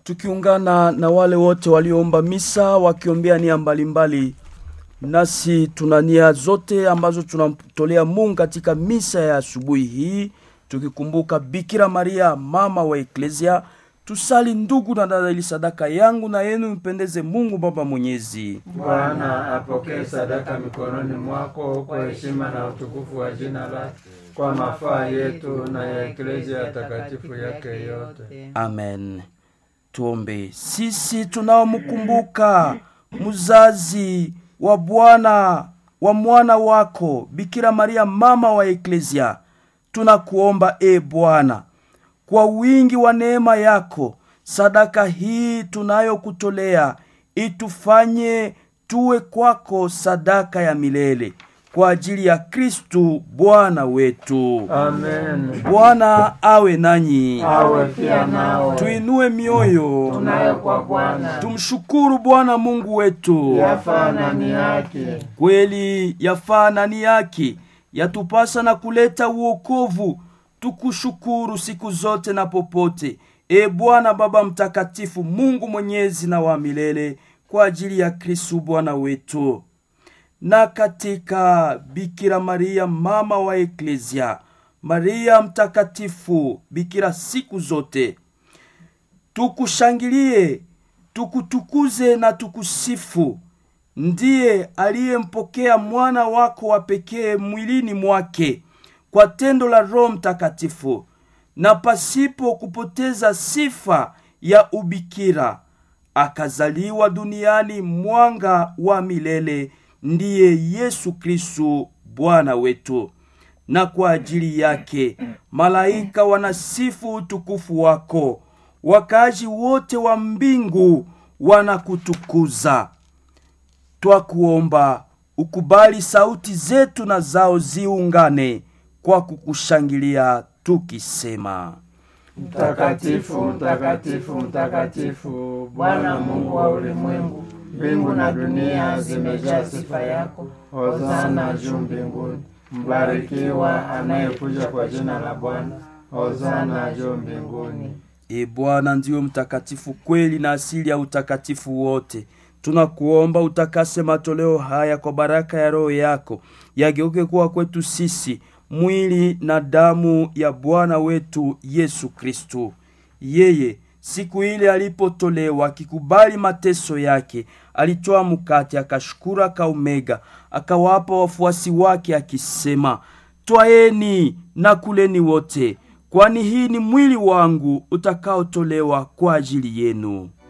tukiungana na wale wote walioomba misa wakiombea nia mbalimbali nasi tuna nia zote ambazo tunamtolea mungu katika misa ya asubuhi hii tukikumbuka bikira maria mama wa eklesia tusali ndugu na dada ili sadaka yangu na yenu mpendeze mungu baba mwenyezi Bwana apokee sadaka mikononi mwako kwa heshima na utukufu wa jina lake, kwa mafaa yetu na ya eklezia takatifu yake yote. amen tuombe sisi tunaomkumbuka mzazi wa bwana wa mwana wako bikira maria mama wa eklesia tunakuomba e bwana kwa wingi wa neema yako sadaka hii tunayokutolea itufanye tuwe kwako sadaka ya milele kwa ajili ya kristu bwana wetu Amen. bwana awe nanyi Awe pia nawe tuinue mioyo tunayo kwa Bwana, tumshukuru bwana mungu wetu yafaa na ni haki. kweli yafaa nani yake yatupasa na kuleta uokovu tukushukuru siku zote na popote e bwana baba mtakatifu mungu mwenyezi na wa milele kwa ajili ya kristu bwana wetu na katika bikira maria mama wa eklesia maria mtakatifu bikira siku zote tukushangilie tukutukuze na tukusifu ndiye aliyempokea mwana wako wa pekee mwilini mwake kwa tendo la roho mtakatifu na pasipo kupoteza sifa ya ubikira akazaliwa duniani mwanga wa milele ndiye yesu kristu bwana wetu na kwa ajili yake malaika wanasifu utukufu wako wakaaji wote wa mbingu wanakutukuza twakuomba ukubali sauti zetu na zao ziungane kwa kukushangilia tukisema Mtakatifu, mtakatifu, mtakatifu, Bwana Mungu wa ulimwengu, mbingu na dunia zimejaa sifa yako. Hosana juu mbinguni. Mbarikiwa anayekuja kwa jina la Bwana. Hosana juu mbinguni. e bwana ndiwe mtakatifu kweli na asili ya utakatifu wote tunakuomba utakase matoleo haya kwa baraka ya roho yako yageuke kuwa kwetu sisi mwili na damu ya bwana wetu yesu kristu yeye siku ile alipotolewa akikubali mateso yake alitoa mkate akashukuru akaumega akawapa wafuasi wake akisema twaeni na kuleni wote kwani hii ni mwili wangu utakaotolewa kwa ajili yenu